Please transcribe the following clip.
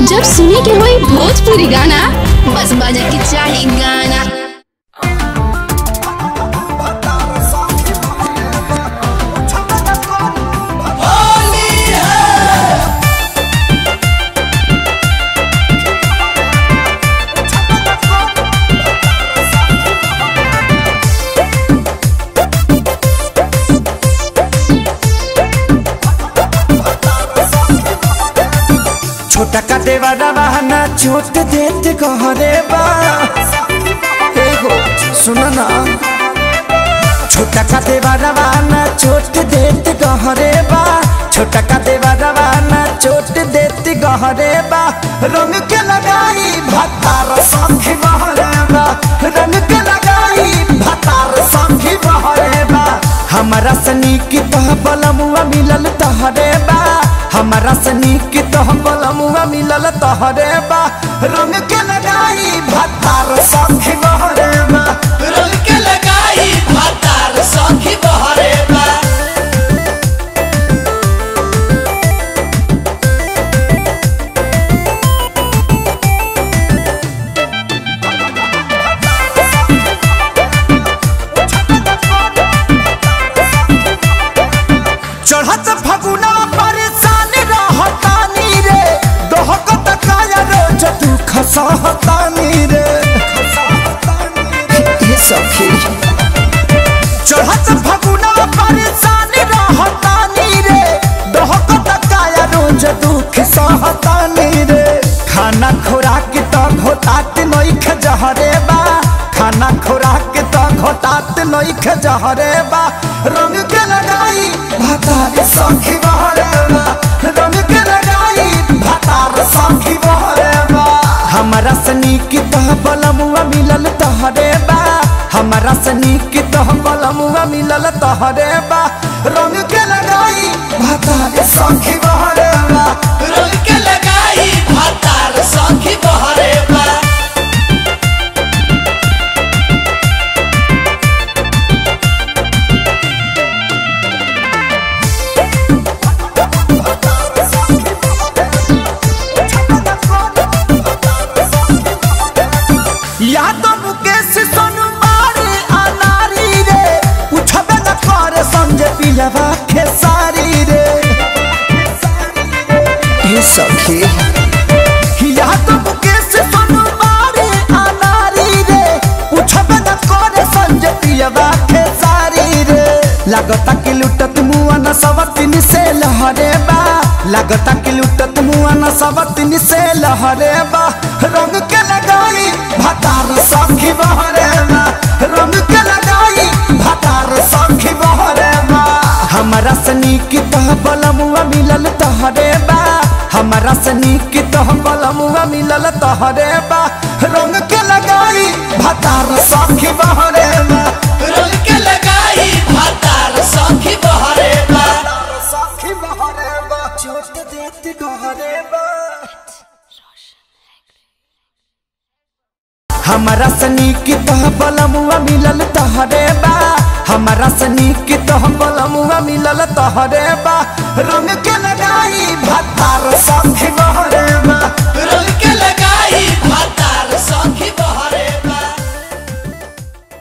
जब सुने के होई भोजपुरी गाना बस बजे के चाही गाना छोटा का देवारा बहाना छोट देते कहरे बा एगो सुनो ना छोटा का देवारा बहाना छोट देते कहरे बा छोटा का देवारा बहाना छोट देते कहरे बा रंग के लगाई भतार संखी बहरे बा रंग के लगाई भतार संखी बहरे बा हमारा सनी की तह बलमुआ मिलल तहरे बा हमारा सनी की तह बलमुआ मिलल तहरे बा रंग के लगाई भतार संखी बहरे बा रंग के लगाई भातार सखी बहरे बा चढ़त फगुना परेशान रहतानी रे दोहकत काया रोज तू खसहतानी रे ये सखी चढ़त फगुना परेशान रहतानी रे दोहकत काया रोज दुख सहतानी रे खाना खुराक तो घोटात नइख जहरे बा खाना खुराक तो घोटात नइख जहरे बा रंग के लगाई भातार सखी बहरे बा रंग के लगाई भातार सखी बहरे बा हमारा सनी की तह बलमुआ मिलल तहरे बा हमारा सनी की तह बलमुआ मिलल तहरे बा रंग के लगाई भातार सखी बहरे बा रंग के लगाई भातार सखी बहरे बा या तो मुकेश सोनू मारे अनारी रे उठबे न करे संजय पिलवा खेसारी रे ये सखी या तो मुकेश सोनू मारे अनारी रे उठबे न करे संजय पिलवा खेसारी रे लागता कि लुटत मुआ न सवतिन से लहरे बा लागता कि लुटत मुआ न सवतिन से लहरे बा रंग के लगाई भतार सखी बहरे बा रंग के लगाई भतार सखी बहरे बा हमारा सनी की तह बलमुआ मिलल तहरे बा हमारा सनी की तह बलमुआ मिलल तहरे बा रंग के लगाई भतार सखी बहरे बा रंग के लगाई भातार सखी बहरे बा सखी बहरे बा छोट देत गहरे बा हमारा सनी की तह बलमुआ मिलल तहरे बा हमारा सनी की तह बलमुआ मिलल तहरे बा रंग के लगाई भतार सा